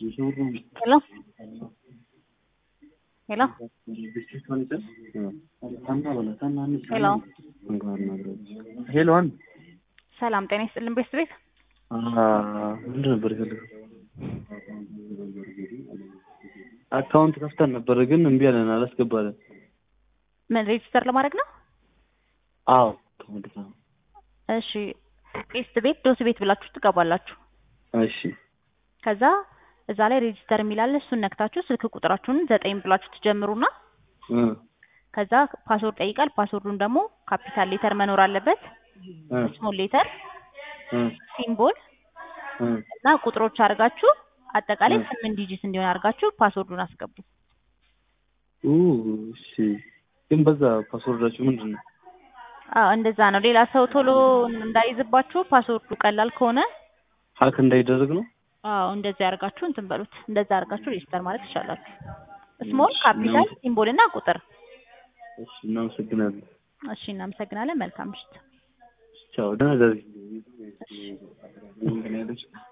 Hello? Hello? ሄሎ ሄሎ አን ሰላም ጤና ይስጥልን ቤት ቤት ምንድን ነበር የፈለገው? አካውንት ከፍተን ነበር ግን እምቢ አለን፣ አላስገባለን። ምን ሬጅስተር ለማድረግ ነው? አዎ ተመልሳ እሺ ቴስት ቤት ዶስ ቤት ብላችሁ ትገባላችሁ። እሺ ከዛ እዛ ላይ ሬጅስተር የሚላለ እሱን ነክታችሁ ስልክ ቁጥራችሁን ዘጠኝ ብላችሁ ትጀምሩና እ ከዛ ፓስወርድ ጠይቃል። ፓስወርዱን ደግሞ ካፒታል ሌተር መኖር አለበት፣ እ ስሞል ሌተር፣ እ ሲምቦል እ እና ቁጥሮች አድርጋችሁ አጠቃላይ ስምንት ዲጂት እንዲሆን አድርጋችሁ ፓስወርዱን አስገቡ። ኡ እሺ ግን በዛ ፓስወርዳችሁ ምንድን ነው? አዎ እንደዛ ነው። ሌላ ሰው ቶሎ እንዳይዝባችሁ ፓስወርዱ ቀላል ከሆነ ሀክ እንዳይደረግ ነው። አዎ እንደዚህ አድርጋችሁ እንትን በሉት። እንደዛ አድርጋችሁ ሬጅስተር ማለት ትችላላችሁ። ስሞል ካፒታል ሲምቦል እና ቁጥር። እሺ እናመሰግናለን። እሺ እናመሰግናለን። መልካም ምሽት። ቻው ደህና ደሪ